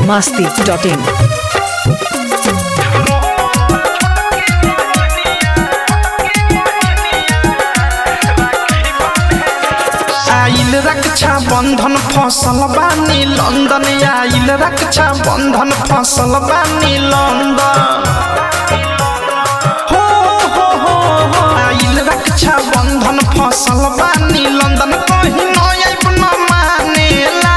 masti.in. आइल रक्षा बंधन फसल बानी लंदन आइल रक्षा बंधन फसल बानी लंदन हो हो हो हो आइल रक्षा बंधन फसल बानी लंदन कहीं न आइब न मानेला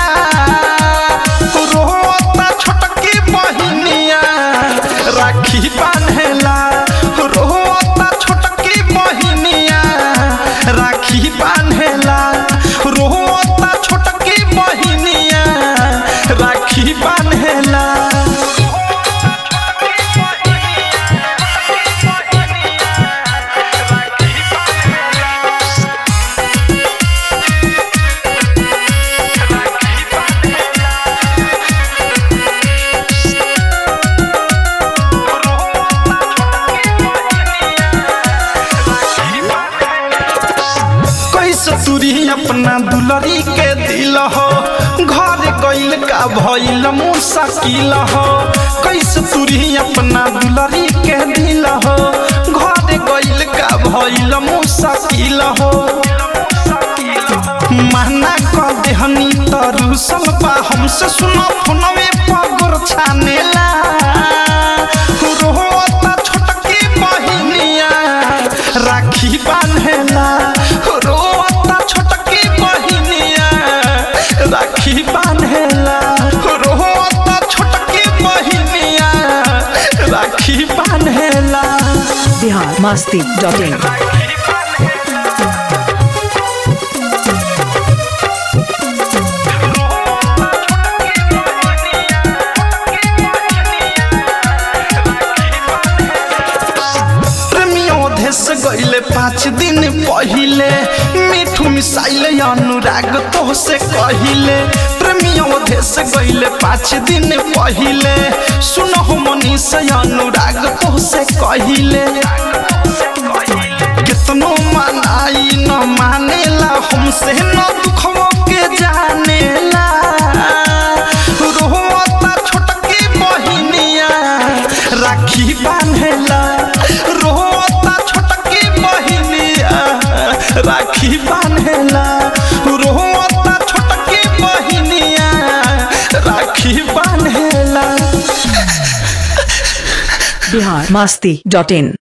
रोता छोटकी बहिनिया राखी बान्हेला रोता छोटकी बहिनिया राखी बान्हेला रोता छोटकी बहिनिया राखी बान्हेला कैसे तुरी अपना दुलरी के दिल हो घर गइल का भइल मुश्किल हो कैसे तुरी अपना दुलरी के दिल हो घर गइल का भइल मुश्किल हो माना क देहनी तरुसल बा हमसे सुनो फोनवे पगुर छानेला रोता छोटकी बहिनिया राखी बान्हेला रोता छोटकी बहिनिया राखी बान्हेला रोता छोटकी बहिनिया राखी बान्हेला Bihar masti.in. प्रेमियों देश गईले पाँच दिन पहिले मिठू मिसाइले अनुराग तो से कहिले प्रेमियों देश गईले पाँच दिन पहिले सुनहो मनी से अनुराग तो से कहिले कितनो मनाई न मानेला हमसे न दुखों के जानेला रोता छोटकी बहिनिया राखी बान्हेला रोता छोटकी बहिनिया राखी बान्हेला रोता छोटकी बहिनिया राखी बान्हेला Bihar masti.in.